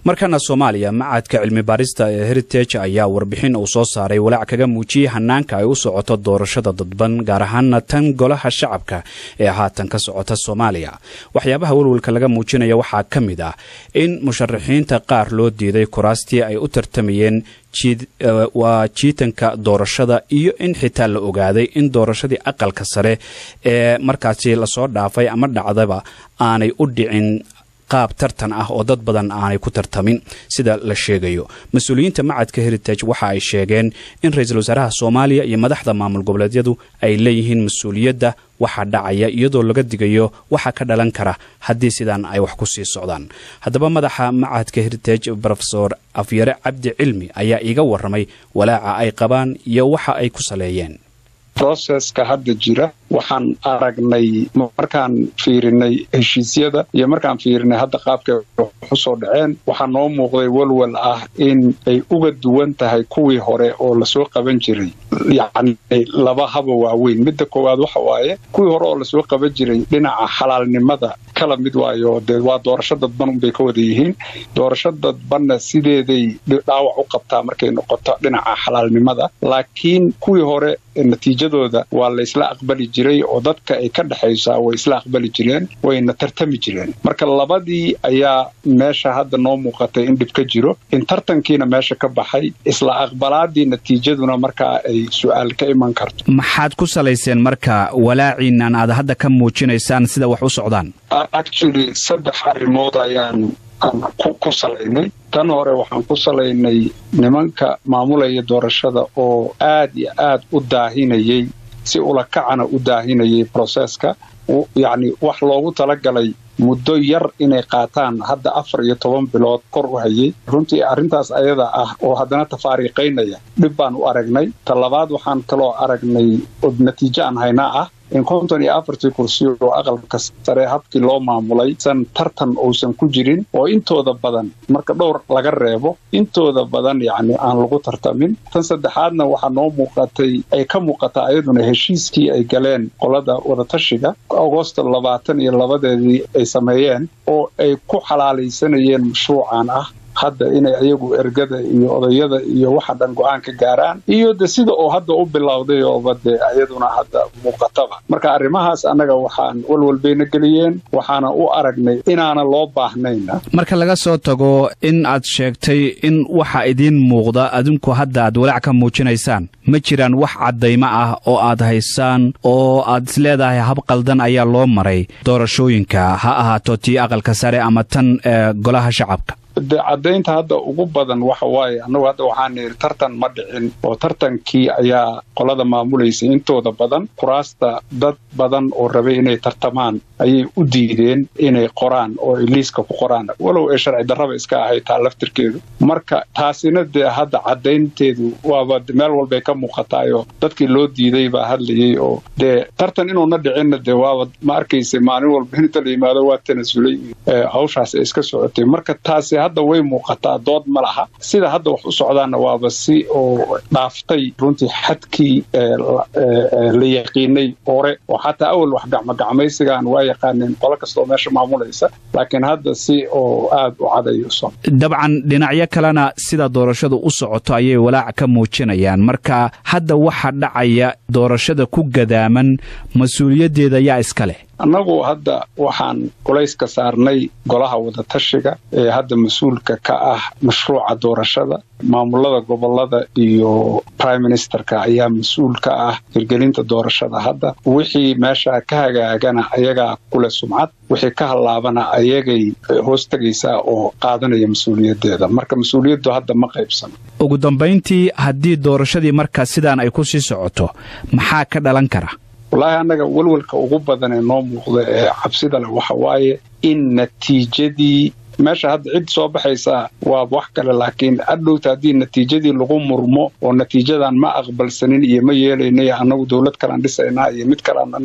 markana soomaaliya macadka cilmi baarista ee heritage ayaa warbixin uu soo saaray walaac kaga muujiyey hanaanka ay u socoto doorashada dadban gaar ahaana tan golaha shacabka ee haatan ka socota soomaaliya waxyaabaha welwelka laga muujinaya waxaa ka mid ah in musharaxiinta qaar loo diiday kuraastii ay u tartamayeen waa jiitanka doorashada iyo in xitaa la ogaaday in doorashadii aqalka sare ee markaasi lasoo dhaafay ama dhacdaba aanay u dhicin qaab tartan ah oo dad badan aanay ku tartamin sida la sheegayo mas-uuliyiinta macadka heritage waxa ay sheegeen in ra-iisul wasaaraha soomaaliya iyo madaxda maamul goboleedyadu ay leeyihiin mas-uuliyadda waxa dhacaya iyadoo laga digayo waxa ka dhalan kara haddii sidaan ay wax ku sii socdaan haddaba madaxa macadka heritage rofesor afyare cabdi cilmi ayaa iiga warramay walaaca ay qabaan iyo waxa ay ku saleeyeen broseska hadda jira waxaan aragnay markaan fiirinay heshiisyada iyo markaan fiirinay hadda qaabkay waxu soo dhaceen waxaa noo muuqday walwal ah in ay uga duwan tahay kuwii hore oo lasoo qaban jiray yacni laba haba waaweyn midda koowaad waxa waaye kuwii hore oo lasoo qaban jiray dhinaca xalaalnimada kala mid waayo dee waa doorasho dadban unbay ka wada yihiin doorasho dadbanna sideeday dhaawac u qabtaa markay noqoto dhinaca xalaalnimada laakiin kuwii hore natiijadooda waa la isla aqbali jiray oo dadka ay ka dhexaysaa way isla aqbali jireen wayna tartami jireen marka labadii ayaa meesha hadda noo muuqatay in dhib ka jiro in tartankiina meesha ka baxay isla aqbalaadii natiijaduna markaa ay su-aal ka iman karto maxaad ku salayseen marka walaaciinan aad hadda ka muujinaysaan sida wax u socdaan actually saddex arrimood ayaan ku salaynay tan hore waxaan ku salaynay nimanka maamulaya doorashada oo aad iyo aad u daahinayay si ulakacana u daahinayay broseska yacni wax loogu talagalay muddo yar inay qaataan hadda afar iyo toban bilood kor u hayay runtii arrintaas ayada ah oo haddana tafaariiqaynaya dhib baan u aragnay ta labaad waxaan kaloo aragnay oo natiijo aan haynaa ah in konton iyo afartii kursi oo aqalka sare habkii loo maamulay san tartan uusan ku jirin oo intooda badan marka dhowr laga reebo intooda badan yacni aan lagu tartamin tan saddexaadna waxaa noo muuqatay ay ka muuqataa ayaduna heshiiskii ay galeen qolada wadatashiga agosto labaatan iyo labadeedii ay sameeyeen oo ay ku xalaalaysanayeen mashruucan ah hadda inay ayagu ergada iyo odayada iyo waxa dhan go-aan ka gaaraan iyo de sida oo hadda u bilowday ooba dee ayaduna hadda muuqataba marka arrimahaas annaga waxaan walwalbayna geliyeen waxaana u aragnay inaana loo baahnayna marka laga soo tago in aad sheegtay in waxa idiin muuqda adinku hadda aad walaac ka muujinaysaan ma jiraan wax caddaymo ah oo aad haysaan oo aad isleedahay hab qaldan ayaa loo maray doorashooyinka ha ahaato tii aqalka sare ama tan golaha shacabka de caddaynta hadda ugu badan waxa waaye annagu hadda waxaan nidhi tartan ma dhicin oo tartankii ayaa qolada maamulaysay intooda badan kuraasta dad badan oo rabay inay tartamaan ayay u diideen inay qoraan oo ay liiska ku qoraan walow ay sharci darraba iska ahay taa laftirkeedu marka taasina dee hadda caddaynteedu waaba meel walbay ka muuqataayoo dadkii loo diiday baa hadlayay oo dee tartan inuuna dhicinna dee waaba ma arkaysa maalin walba inta la yimaado waa tanasulay hawshaas ay iska socotay marka taasi hadda way muuqataa dood ma laha sida hadda wax u socdaanna waaba si oo dhaaftay runtii xadkii la yaqiinay hore oo xataa awal wax gacmogacmaysigaan waa yaqaaneen qolo kastoo meesha maamulaysa laakiin hadda si oo aad u cadayuso dabcan dhinacyo kalena sida doorashadu u socoto ayay walaac ka muujinayaan marka hadda waxa dhacaya doorashada ku gadaaman mas-uuliyaddeeda yaa iska leh annagu hadda waxaan culayska saarnay golaha wadatashiga ee hadda mas-uulka ka ah mashruuca doorashada maamulada gobolada iyo prime ministerka ayaa mas-uul ka ah hirgelinta doorashada hadda wixii meesha ka hagaagana ayagaa kule sumcad wixii ka hallaabana ayagay hoos tegaysaa oo qaadanaya mas-uuliyaddeeda marka mas-uuliyaddu hadda ma qaybsano ugu dambayntii haddii doorashadii markaa sidaan ay ku sii socoto maxaa ka dhalan kara wallaahi annaga welwelka ugu badan ee noo muuqda ee cabsida leh waxa waaye in natiijadii meesha hadda cid soo baxaysaa waa wax kale laakiin adhowta haddii natiijadii lagu murmo oo natiijadan ma aqbalsanin iyo ma yeelaynay annagu dowlad kalaan dhisaynaa iyo mid kalean annaga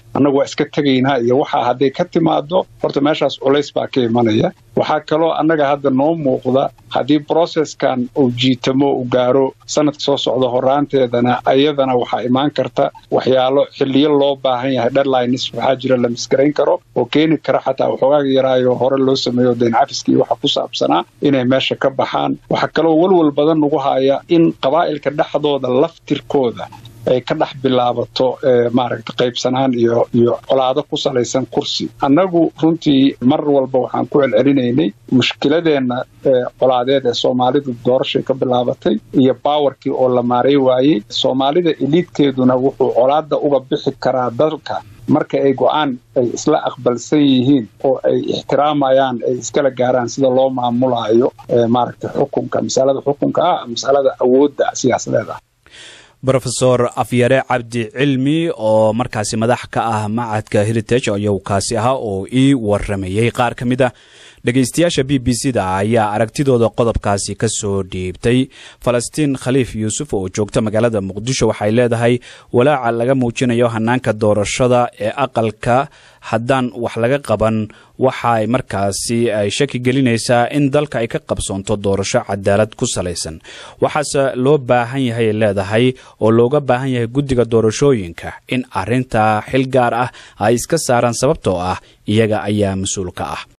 annagu waa iska tegaynaa iyo waxaa hadday ka timaado horta meeshaas culays baa ka imanaya waxaa kaloo annaga hadda noo muuqda haddii brocesskan uu jiitamo uu gaaro sanadka soo socda horaanteedana ayadana waxaa imaan karta waxyaalo xiliyo loo baahan yahay deadlines waxaa jira la misgarayn karo oo keeni kara xataa waxoogaa yaraayo hore loo sameeyo dayn cafiskii waxa ku saabsanaa inay meesha ka baxaan waxaa kaloo walwal badan nagu haya in qabaa'ilka dhexdooda laftirkooda ay ka dhex bilaabato maaragta qaybsanaan iyo iyo colaado ku salaysan kursi annagu runtii mar walba waxaan ku celcelinaynay mushkiladeenna colaadeed ee soomaalidu doorashay ka bilaabatay iyo baawarkii oo la maaray waayey soomaalida eliidkeeduna wuxuu colaada uga bixi karaa dalka marka ay go-aan ay isla aqbalsan yihiin oo ay ixtiraamayaan ay iskala gaaraan sida loo maamulaayo maaragta xukunka masalada xukunka ah masalada awoodda siyaasadeed ah rofesor afyare cabdi cilmi oo markaasi madax ka ah macadka heritage ayuu kaasi ahaa oo ii waramayey qaar ka mid a dhegaystayaasha b b c da ayaa aragtidooda qodobkaasi ka soo dhiibtay falastiin khaliif yuusuf oo joogta magaalada muqdisho waxay leedahay walaaca laga muujinayo hanaanka doorashada ee aqalka haddaan wax laga qaban waxay markaasi ay shaki gelinaysaa in dalka ay ka qabsoonto doorasho cadaalad ku salaysan waxaase loo baahan yahay leedahay oo looga baahan yahay guddiga doorashooyinka in arintaa xil gaar ah ay iska saaraan sababtoo ah iyaga ayaa mas-uul ka ah